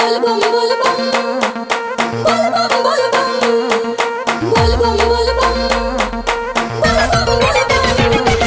बोल बम बोल बम बोल बम बोल बम बोल बम बोल बम बोल बम बोल बम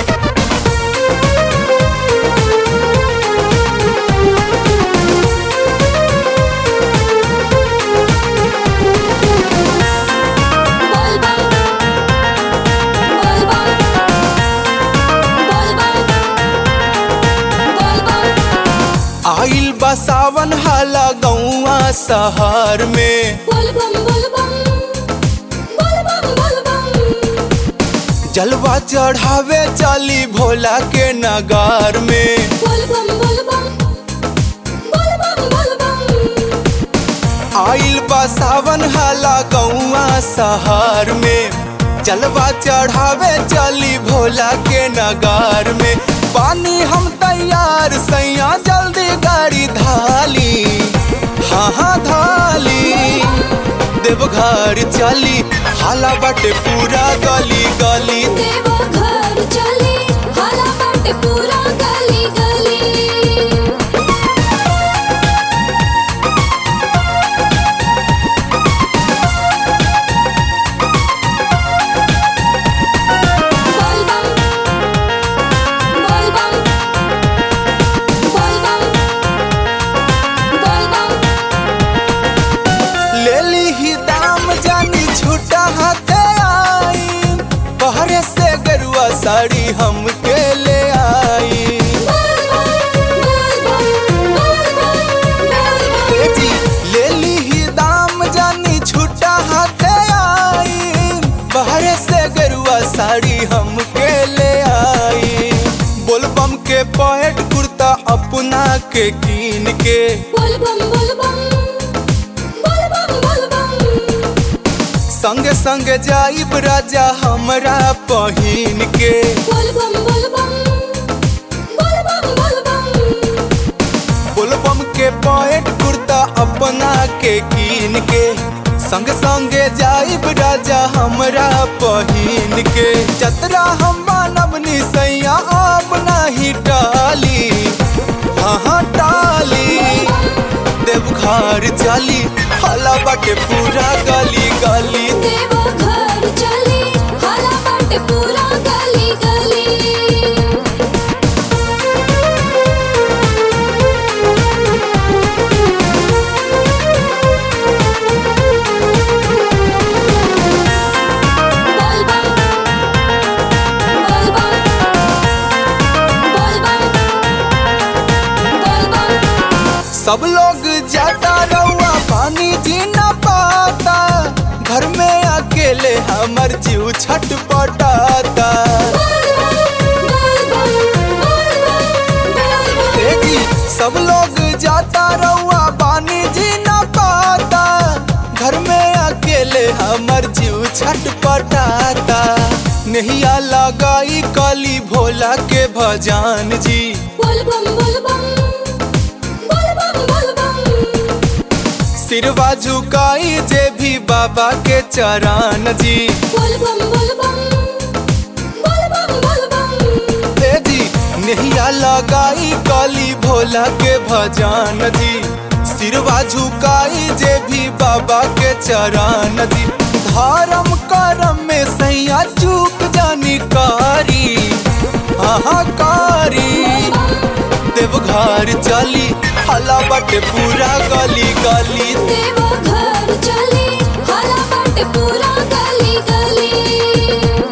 बोल बम बोल बम बोल बम बोल बम आइल बा सावन हाला गौआ शहर में बोल बम बोल बम बोल बम बोल बम जलवा चढ़ावे चली भोला के नगार में बोल बम बोल बम बोल बम बोल बम आइल बा सावन हाला गौआ शहर में जलवा चढ़ावे चली भोला के नगार में पानी हम तैयार सैया जल्दी गाड़ी धाली हाँ हाँ धाली देवघर चली हाला बाटे पूरा गली गली देवो घर चली हाला बाटे पूरा गली गली बोल बम बोल बम बोल बम बोल बम ले ली ही दाम जानी छूटा हाथे आई बहरे से गरुआ साड़ी हमके ले आई ए जी ले ली ही दाम जानी छूटा हाथे आई बहरे से गरुआ साड़ी हमके ले आई बोलबम के पैट कुर्ता अपना के कीन के संगे संगे जाइब राजा हमरा पहिन के बोलबम के पैंट कुर्ता अपना के कीन के संग संगे जाइब राजा हमरा पहिन के जतरा हम मानव निसैया आप नाही टाली हाँ हाँ टाली देवघर चली हला बाटे पूरा गली गली पूरा गली गली बोल बम बोल बम बोल बम बोल बम सब लोग जाता रहुआ पानी जी न पाता घर में अकेले हमर जीव छटपटाता ए जी सब लोग जाता रहुआ पानी जी न पाता घर में अकेले हमर जीव छटपटाता नहिया लगाई काली भोला के भजान जी सिरवा झुकाई जे भी बाबा के चरण जी ए जी नहिया लगाई काली भोला के भजान जी सिरवा झुकाई जे भी बाबा के चरण जी धर्म करम में सैया चूक जानी कारी हाहाकारी देवघर चली हला बटे पूरा गली गली पूरा गली गली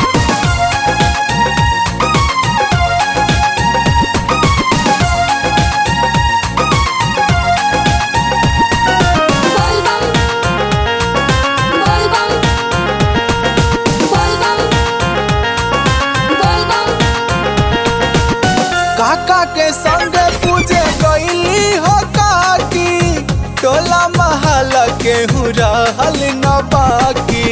बोल बम बोल बम बोल बम बोल बम काका के संग पूजे गईली हो काकी टोला महल के हूँ रहल न बाकी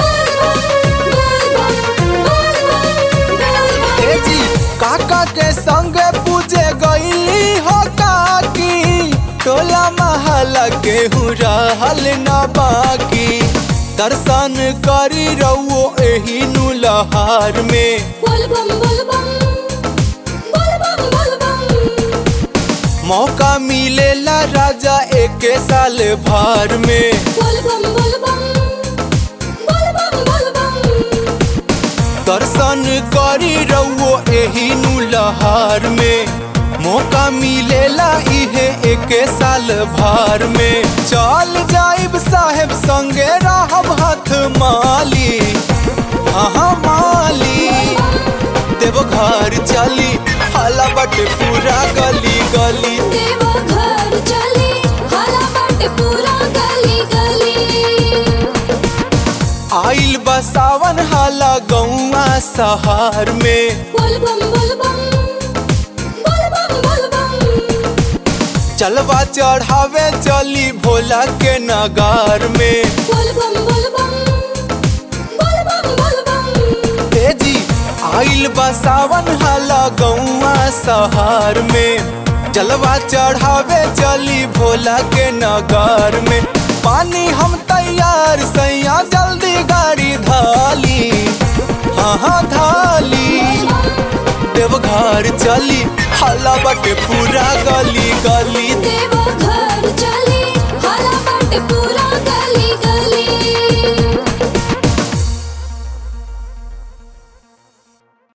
ए जी काका के संग पूजे गईली हो काकी टोला महल के हूँ रहल न बाकी दर्शन करी रहो एही नु लहार में बोल बम बोल बम बोल बम बोल बम मौका मिलेला राजा एक साल भर में बोल बम बोल बम बोल बम बोल बम दर्शन करी रहो एही नु लहार में मौका मिलेला इहे एक साल भर में चल जाइब साहेब संगे रहब हाथ माली हाँ माली देव घर चली हाला बटे पूरा गली गली देवा घर चली हाला बाटे पूरा गली गली आइल बसावन हाला गौआ सहार में बोल बम बोल बम बोल बम बोल बम चलवा चढ़ावे चली भोला के नगार में बोल बम बोल बम बोल बम बोल बम तेजी आइल बसावन हाला गौआ सहार में जलवा चढ़ावे चली भोला के नगार में पानी हम तैयार सैया जल्दी गाड़ी धाली हाँ हाँ धाली देवघर चली हाला बटे पूरा गली गली देवा घर चली हाला बाटे पूरा